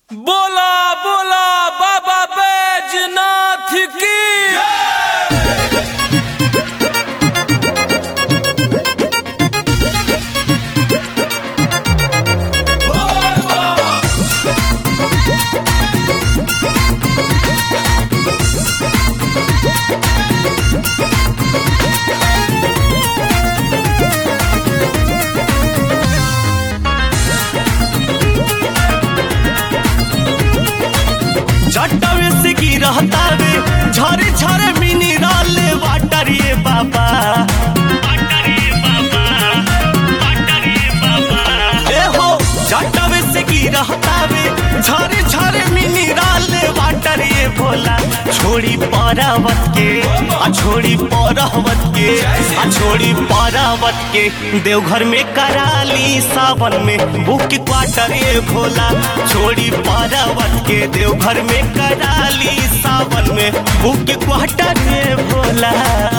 बोला बोला बाबा बैजनाथ की जटवे से गिरहता वे झरे झरे मिनरल वाटर ये बाबा ए हो जटवे से गिरहता वे झरे झरे मिनरल वाटर ये भोला छोड़ी परावत के आ छोड़ी परावत के आ छोड़ी परावत के देवघर में कराली सावन में बुक क्वार्टर ये भोला छोड़ी परावत के देवघर में कराली सावन में बुक क्वार्टर ये भोला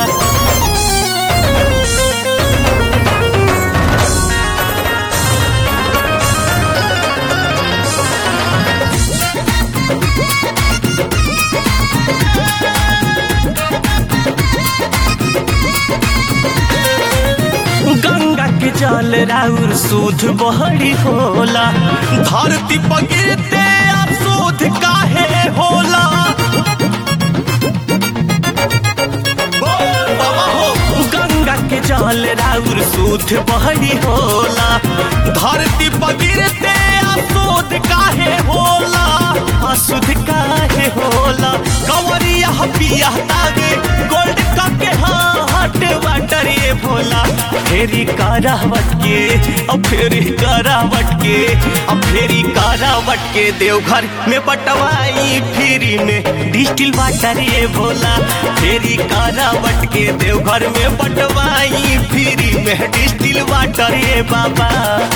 गंगा के जल राउर सूद बहरी होला धरती पर गिरते अब सूद काहे होला बाबा हो गंगा के जल राउर सूद बहरी होला धरती पर गिरते अशुद्ध काहे होला अशुद्ध काहे होला कंवरिया पिया तागे गोल्ड कप के हाट वाटर ये भोला फेरी करावट के अब फेरी करावट के अब फेरी करावट के देवघर में बटवाई फ्री में डिस्टिल वाटर ये भोला फेरी करावट के देवघर में बटवाई फ्री में डिस्टिल वाटर ये बाबा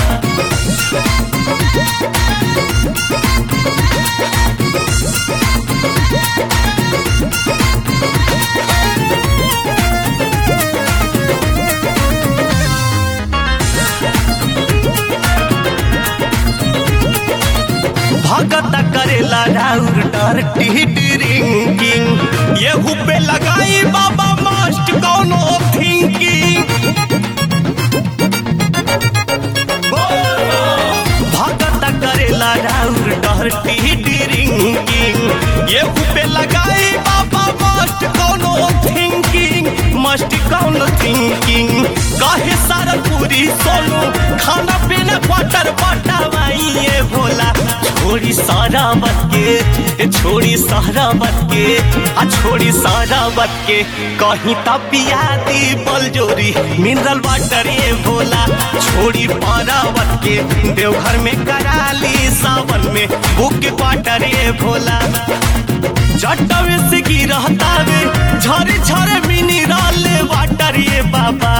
भगत करेला राउर डरटी ड्रिंकिंग येहू पे लगाई बाबा मस्ट कौनो थिंकिंग भगत करेला राउर डरटी ड्रिंकिंग येहू पे लगाई बाबा मस्ट कौनो थिंकिंग मस्ट कौनो थिंकिंग काहे सारा पूरी सोनू खाना पीना क्वार्टर पटावाई ये भोला छोड़ी सारा बत के ए छोड़ी सारा बत के आ छोड़ी सारा बत के कहीं तपिया दी बलजोरी मिनरल वाटर ये भोला छोड़ी पारावत के देवघर में कराली सावन में बुक क्वार्टर ये भोला जटवे से गिरहता वे झरे झरे मिनरल वाटर ये बाबा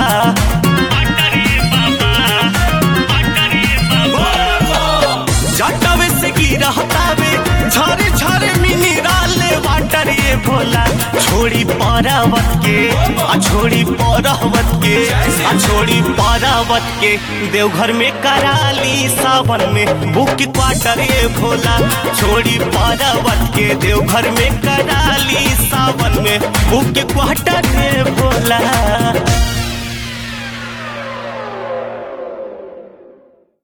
जटवे से गिरहता वे झरे झरे मिनरल वाटर ये भोला छोड़ी परावत के आ छोड़ी परावत के आ छोड़ी परावत के देवघर में कराली सावन में बुक क्वार्टर ये भोला छोड़ी परावत के देवघर में कराली सावन में बुक क्वार्टर ये भोला